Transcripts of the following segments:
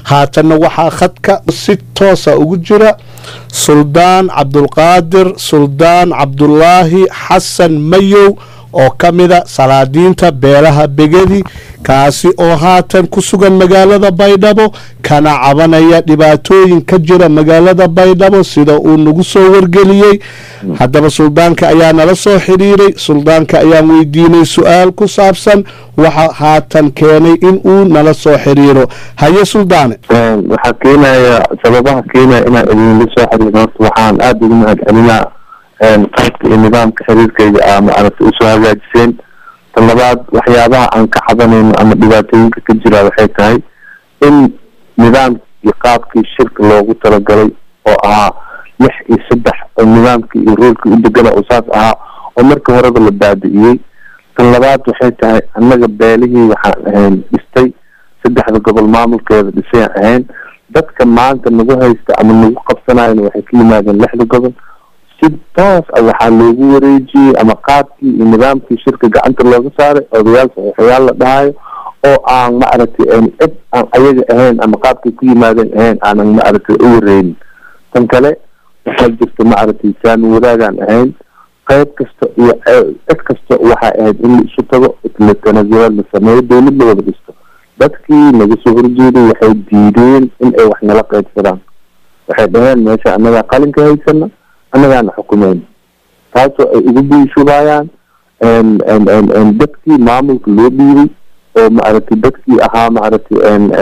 haatanna waxaa khadka si toosa ugu jira suldaan cabdulqaadir suldaan cabdulaahi xasan mayow oo ka mida salaadiinta beelaha begedi kaasi oo haatan ku sugan magaalada baydhabo kana cabanaya dhibaatooyin ka jira magaalada baydhabo sida uu nagu soo wargeliyey haddaba suldaanka ayaa nala soo xidhiiray suldaanka ayaan weydiinay su-aal ku saabsan waxa haatan keenay in uu nala soo xidhiiro haye suldaane waxaa keenaya sababaha keenaya inaan idinla soo xiriiro horta waxaan aada ugu mahad celinaa qaybka iyo nidaamka xiriirkayga aa maaragtay usoo hagaajiseen tan labaad waxyaabaha aan ka cabanayno ama dhibaatooyinka ka jira waxay tahay in nidaamkii qaabkii shirka loogu talagalay oo ahaa lix iyo saddex oo nidaamkii iyo ruulkii u degana oo saas ahaa oo marka horeba la baabi'iyey tan labaad waxay tahay annaga beelihii waxaan ahayn dhistay saddexda gobol maamulkeeda dhisayaan ahayn dadka maanta nagu haysta ama nagu qabsanayana waxay ka yimaadeen lixda gobol si toos a waxaa loogu wareejiyey ama qaabkii iyo nidaamkii shirka gacanta looga saaray odayaal saxiixayaal la dhahayo oo aan maaragtay cid aan ayaga ahayn ama qaabkay ku yimaadeen ahayn aanan maaragtay u wareynin tan kale waxaa jirta maaragtay saami wadaagaan ahayn qayb kasta iyo cid kasta waxay ahayd in la isu tago la tanasulaad la sameeyo dowlad la wada dhisto dadkii naga soo horjeeday waxay diideen in ay wax nala qaybsadaan waxay dhaheen meesha annagaa qalinka haysana annagaana xukumeyn taasoo ay ugu biishubayaan dadkii maamulka loo dhiibay oo maaragtay dadkii ahaa maaragtay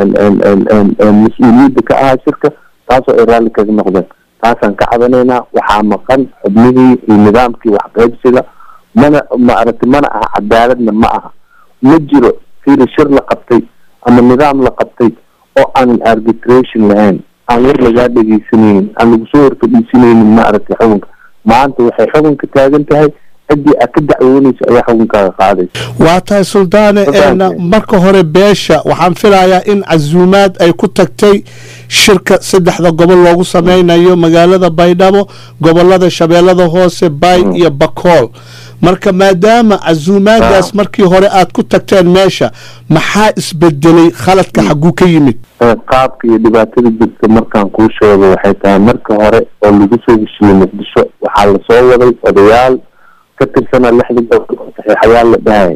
mas-uuliyadda ka ahaa shirka taasoo ay raalli kaga noqdeen taasaan ka cabanaynaa waxaa maqan xubnihii iyo nidaamkii waxqaybsiga mana maaragtay mana aha cadaaladna ma aha ma jiro fiiri shir la qabtay ama nidaam la qabtay oo aanan arbitration lahayn aan war lagaa dhegeysanaynin aan lagu soo horfadhiisanaynin maaragtay xukunka maanta waxay xukunka taagan tahay ciddii aad ka dacwoonayso ayaa xukunkaaga qaadaysa waa tahay suldaane marka hore beesha waxaan filayaa in casuumaad ay ku tagtay shirka saddexda gobol loogu sameynayo magaalada baydhabo gobolada shabeellada hoose baay iyo bakool marka maadaama casuumaadaas markii hore aad ku tagteen meesha maxaa isbedelay khaladka xagguu ka yimid qaabka iyo dhibaatada jirta markaan kuu sheego waxay tahay marka hore oo lagu soo heshiiyey muqdisho waxaa lasoo waday odayaal ka tirsanaa lixda gobol oo saxiixayaal la dhahaya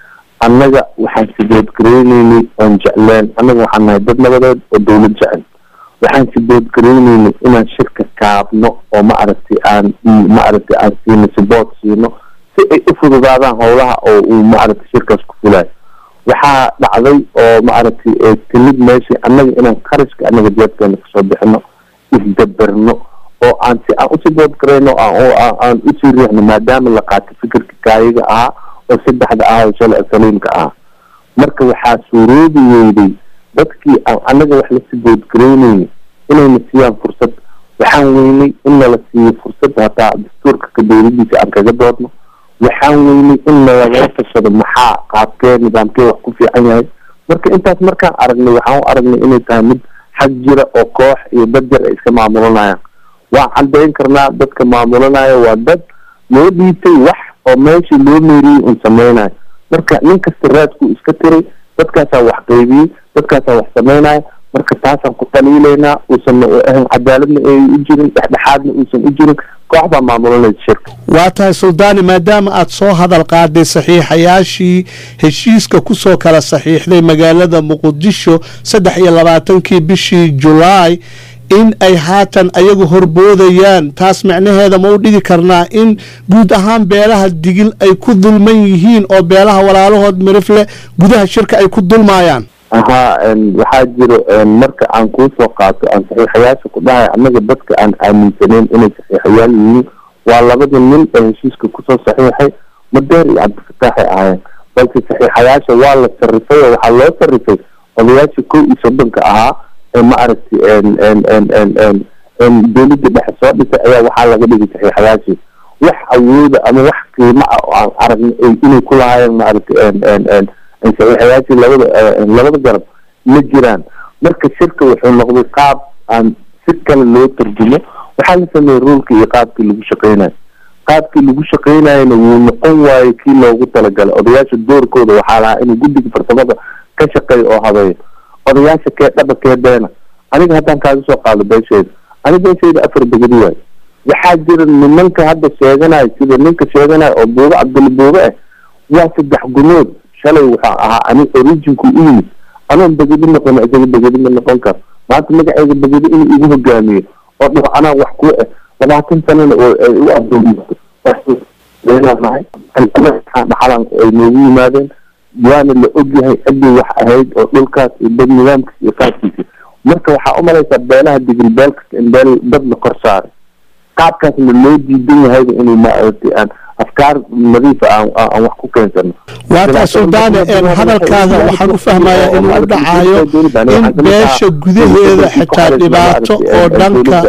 annaga waxaan siboodgareyneynay oon jecleen annaga waxaan nahay dad nabadeed oo dowlad jecel waxaan siboodgareyneynay inaan shirka kaabno oo maaragtay aan maaragtay aan siino sibood siino si ay u fududaadaan howlaha oo uu maaragtay shirkaas ku fulayo waxaa dhacday oo maaragtay timid meeshii annaga inaan qarashka annaga jeebkeena kasoo bixino isdaberno oo aan si aan usii boodgarayno aan usii riixno maadaama la qaatay fikirka kaayiga ahaa oo saddexda ahaa oo shalay saliimka ahaa marka waxaa suuroobi weyday dadkii aan annaga wax lasii boodgaraynayni inayna siiyaan fursad waxaan weynay in nala siiyo fursad hataa dastuurka ka dowladiisa aan kaga doodno waxaan weynay in nalagala tashado maxaa qaabkee nidaamkee wax ku fiican yahay marka intaas markaan aragnay waxaan u aragnay inay tahay mid xag jira oo koox iyo dad yar ay iska maamulanayaan waan caddayn karnaa dadka maamulanaya waa dad loo dhiibtay wax oo meeshii loo meeriyey un sameynayo marka nin kasta raadkuu iska tiray dadkaasaa wax qaybiyey dadkaasaa wax sameynaya marka taasaan ku dhaliilaynaa uusan ahan cadaaladna ay u jirin dhexdhexaadna uusan u jirin koox baa maamulanaysa shirka waa tahay suldaani maadaama aad soo hadal qaaday saxiixayaashii heshiiska kusoo kala saxiixday magaalada muqdisho saddex iyo labaatankii bishii julaay in ay haatan ayagu horboodayaan taas macnaheeda ma u dhigi karnaa in guud ahaan beelaha digil ay ku dulman yihiin oo beelaha walaalahood mirifle gudaha shirka ay ku dulmaayaan ahaa waxaa jiro marka aan kuu soo qaato aan saxiixayaasha ku dhahay annaga dadka aan aaminsaneyn inay saxiixayaal yihiin waa labada nin ee heshiiska kusoo saxiixay madeer iyo cabdifataaxay ahaayeen balse saxiixayaasha waa la sarifay oo waxaa loo sarifay odayaasha kow iyo soddonka ahaa ee maaragtay dowladda dhexe soo dhisay ayaa waxaa laga dhigay saxiixayaashii wax awooda ama wax qiimo ah oo aan aragnay inay ku lahaayeen maaragtay saxiixayaashii labada labada garab ma jiraan marka shirka wuxuu noqday qaab aan si kale loo tarjumo waxaa la sameeyey ruulka iyo qaabkii lagu shaqeynayo qaabkii lagu shaqeynayana wuu noqon waayo kii loogu talagalay odayaasha doorkooda waxaa lahaa inuu guddiga farsamada ka shaqeeyo oo habeeyo odayaasha kee dhaba kee beena aniga haddaan kaaga soo qaado beesheyda ani beesheyda afar begedi waayo waxaa jira nimanka hadda sheeganayo sida ninka sheeganayo oo buube cabduli buube ah waa saddex gunood shalay waxaa ahaa ani originku u yimid anoon begedi noqon isaga begedi ma noqon karo maanta magaceyga begedi inuu igu hogaamiyo oo dhaho anaa wax ku ah labaatan sanana oo ay u adoomiso leenahay dhaxalan ay noogu yimaadeen waana la ogyahay ciddii wax ahayd oo dhulkaas iyo dad nidaamkiis iyo qaabkiisa marka waxaa umalaysaa beelaha digil beel kasta in beel dad la kor saaray qaabkaasna loo diidan yahayba inuu maaragtay aan afkaar nadiifa aan aan wax ku keensano waataa suldaane hadalkaaga waxaan u fahmayaa inuu u dhacayo in beesha gudaheeda xitaa dhibaato oo dhanka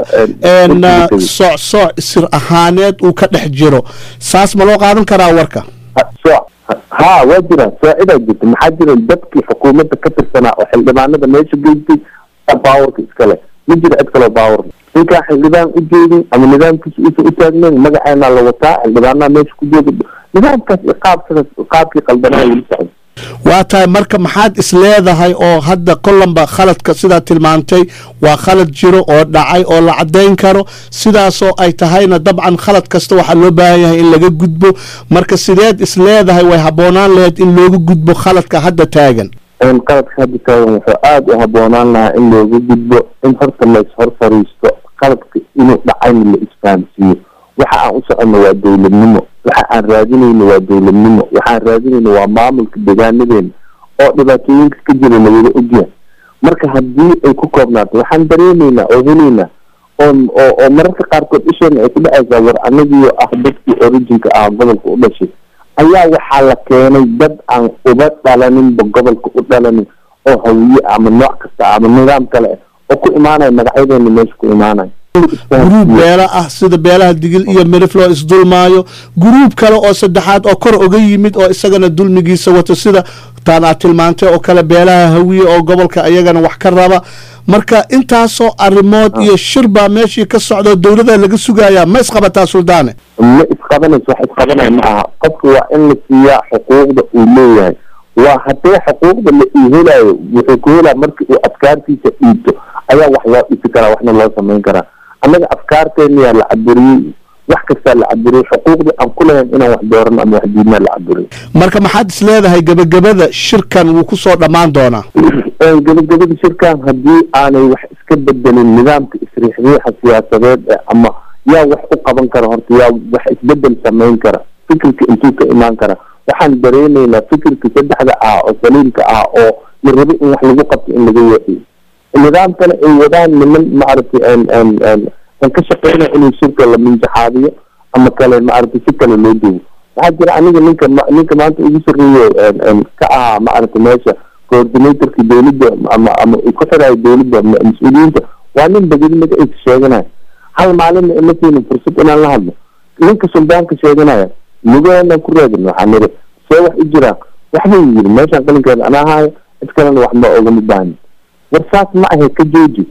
socsooc sir ahaaneed uu ka dhex jiro saas ma loo qaadan karaa warka sooc ha waa jira soocidaa jirta maxaa jira dadkii xukuumadda ka tirsanaa oo xildhibaanada meesha geystay baawarka iskale ma jira cid kaloo baawar ninkaa xildhibaan u jeedin ama nidaamkiisa uusan u taagnayn magaceena la wataa xildhibaanaha meesha ku jooga nidaamkaas iyo qaabkaas qaabkii qaldanaa weli socda waa tahay marka maxaad is leedahay oo hadda kolanba khaladka sidaa tilmaantay waa khalad jiro oo dhacay oo la caddayn karo sidaasoo ay tahayna dabcan khalad kasta waxaa loo baahan yahay in laga gudbo marka sideed is leedahay way habboonaan lahayd in looga gudbo khaladka hadda taagan qaladka hadda taagan wuxuu aada u habboonaan lahaa in looga gudbo in horta la ishor fariisto qaladka inuu dhacayna la isfahamsiiyo waxa aan u soconno waa dowladnimo waxa aan raadinayno waa dowladnimo waxaan raadinayno waa maamulka deegaanadeena oo dhibaatooyinka ka jira lawada ogyahay marka haddii ay ku koobnaato waxaan dareemaynaa oo helaynaa oo oo mararka qaarkood isheena ay ku dhacaysaa war anagiyo ah dadkii originka ah gobolka u dhashay ayaa waxaa la keenay dad aan uba dhalaninba gobolka u dhalanin oo hawiye ama nooc kasta ama nidaam kale ah oo ku imaanaya magacyadeena meesha ku imaanaya guruub beela ah sida beelaha digil iyo mirif loo isdulmaayo guruub kale oo saddexaad oo kor oga yimid oo isagana dulmigiisa wato sida taan aad tilmaantay oo kale beelaha hawiye oo gobolka iyagana wax ka raba marka intaasoo arrimood iyo shir baa meeshii ka socdo dowlada laga sugayaa ma isqabataa suldaane ma isqabanayso wax isqabanaya ma aha qofka waa in la siiyaa xuquuqda uu leeyahay waa haddee xuquuqda la ii helayo wuxuu ku helaa markii uu afkaartiisa dhiibto ayaa wax loo dhisi karaa waxna loo samayn karaa annaga afkaarteeniyaa la caburiyey wax kastaa la caburiyey xuquuqdii aan ku lahayn inaan wax doorano ama wax diidnaa la caburiyey marka maxaad is leedahay gebagabada shirkan wuu ku soo dhammaan doonaa gebagabada shirkan haddii aanay wax iska bedelin nidaamka isriixriixa siyaasadeed ee ama yaa wax u qaban kara horta yaa wax isbedel samayn kara fikirka intuu ka imaan kara waxaan dareenaynaa fikirka saddexda ah oo saliimka ah oo la rabo in wax lagu qabto in laga weexiyo nidaam kale ay wadaan niman maaragtay an ka shaqeynaya inuu shirka la minjaxaadiyo ama kale maaragtay si kale loo duwo waxaa jira aniga ninka ninka maanta ugu sarreeyo ka ahaa maaragtay meesha coordinatorka dowladda ama ama ku xirayo dowladda mas-uuliyiinta waa nin begedi magaciisa sheeganaya hal maalinna ima siinin fursad inaan la hadlo ninka suldaanka sheeganaya lugaheennaan ku raadin waxaa niri see wax u jiraan waxbuu yiri meeshaan qalinkeeda anaa haayo cid kalena wax ma ogama baahnin war saas ma ahe ka jooji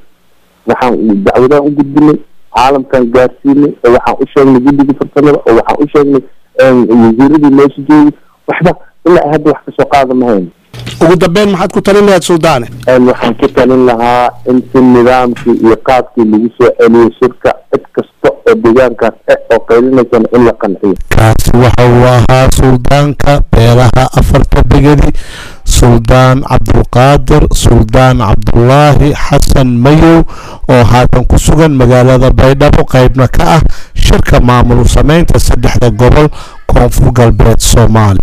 waxaan dacwadaan u gudbinay caalamkan gaarsiinay oo waxaan u sheegnay guddiga farsamada oo waxaan u sheegnay wasiiradii meesha joogay waxba ilaa hadda wax kasoo qaada ma hayno ugu dambeyn maxaad ku talin lahayd suldaane waxaan ku talin lahaa in si nidaamkii iyo qaabkii lagu soo celiyo shirka cid kasta oo deegaankaas eh oo qaylinaysana in la qanciyo kaasi waxa uu ahaa suldaanka beelaha afarta begedi suldaan cabdulqaadir suldaan cabdulaahi xasan mayow oo haatan ku sugan magaalada baydhabo qaybna ka ah shirka maamul sameynta saddexda gobol koonfur galbeed soomaaliya